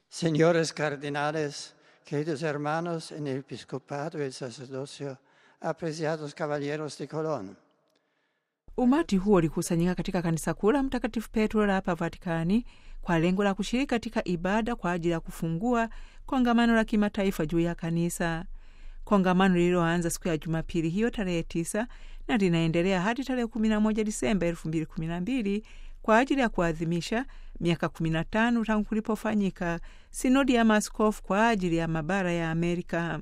Señores cardenales, queridos hermanos en el episcopado y el sacerdocio, apreciados caballeros de Colón. Umati huo ulikusanyika katika kanisa kuu la Mtakatifu Petro la hapa Vatikani kwa lengo la kushiriki katika ibada kwa ajili ya kufungua kongamano la kimataifa juu ya kanisa. Kongamano lililoanza siku ya Jumapili hiyo tarehe tisa na linaendelea hadi tarehe 11 Disemba 2012 kwa ajili ya kuadhimisha miaka 15 tangu kulipofanyika sinodi ya maaskofu kwa ajili ya mabara ya Amerika.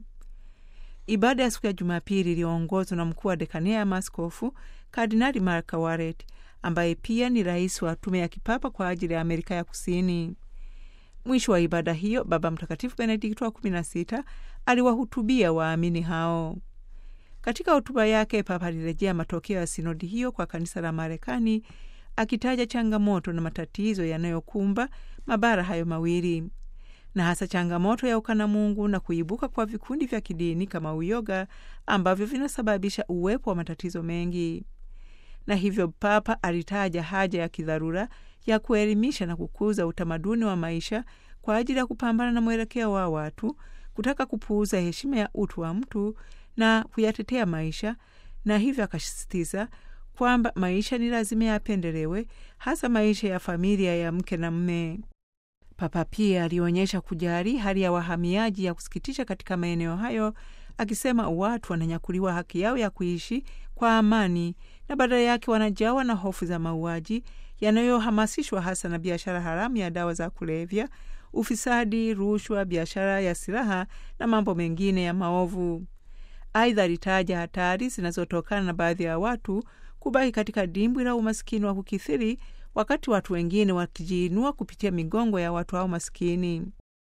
Ibada ya siku ya Jumapili iliyoongozwa na mkuu wa dekania ya maaskofu Kardinali Mark Warret ambaye pia ni rais wa tume ya kipapa kwa ajili ya Amerika ya Kusini. Mwisho wa ibada hiyo, Baba Mtakatifu Benedikto wa 16 aliwahutubia waamini hao. Katika hotuba yake, Papa alirejea matokeo ya sinodi hiyo kwa kanisa la Marekani, akitaja changamoto na matatizo yanayokumba mabara hayo mawili na hasa changamoto ya ukanamungu na kuibuka kwa vikundi vya kidini kama uyoga ambavyo vinasababisha uwepo wa matatizo mengi. Na hivyo Papa alitaja haja ya kidharura ya kuelimisha na kukuza utamaduni wa maisha kwa ajili ya kupambana na mwelekeo wa watu kutaka kupuuza heshima ya utu wa mtu na kuyatetea maisha, na hivyo akasisitiza kwamba maisha ni lazima yapendelewe, hasa maisha ya familia ya mke na mme. Papa pia alionyesha kujali hali ya wahamiaji ya kusikitisha katika maeneo hayo, akisema watu wananyakuliwa haki yao ya kuishi kwa amani na badala yake wanajawa na hofu za mauaji yanayohamasishwa hasa na biashara haramu ya dawa za kulevya, ufisadi, rushwa, biashara ya silaha na mambo mengine ya maovu. Aidha, alitaja hatari zinazotokana na baadhi ya watu kubaki katika dimbwi la umaskini wa kukithiri wakati watu wengine wakijiinua kupitia migongo ya watu hao maskini.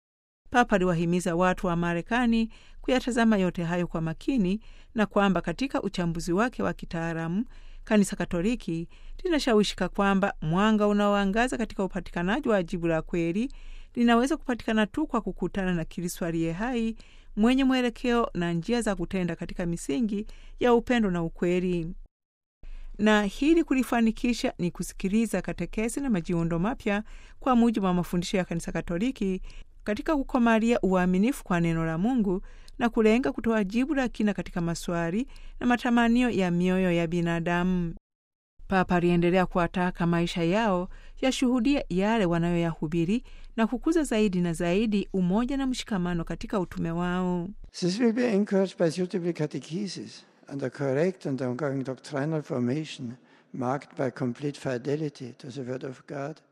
Papa aliwahimiza watu wa Marekani kuyatazama yote hayo kwa makini na kwamba katika uchambuzi wake wa kitaalamu Kanisa Katoliki linashawishika kwamba mwanga unaoangaza katika upatikanaji wa jibu la kweli linaweza kupatikana tu kwa kukutana na Kristo aliye hai mwenye mwelekeo na njia za kutenda katika misingi ya upendo na ukweli na hili kulifanikisha ni kusikiliza katekesi na majiundo mapya kwa mujibu wa mafundisho ya Kanisa Katoliki katika kukomalia uaminifu kwa neno la Mungu na kulenga kutoa jibu la kina katika maswali na matamanio ya mioyo ya binadamu. Papa aliendelea kuwataka maisha yao yashuhudia yale wanayoyahubiri na kukuza zaidi na zaidi umoja na mshikamano katika utume wao. This will be encouraged by suitable catechesis and a correct and ongoing doctrinal formation marked by complete fidelity to the Word of God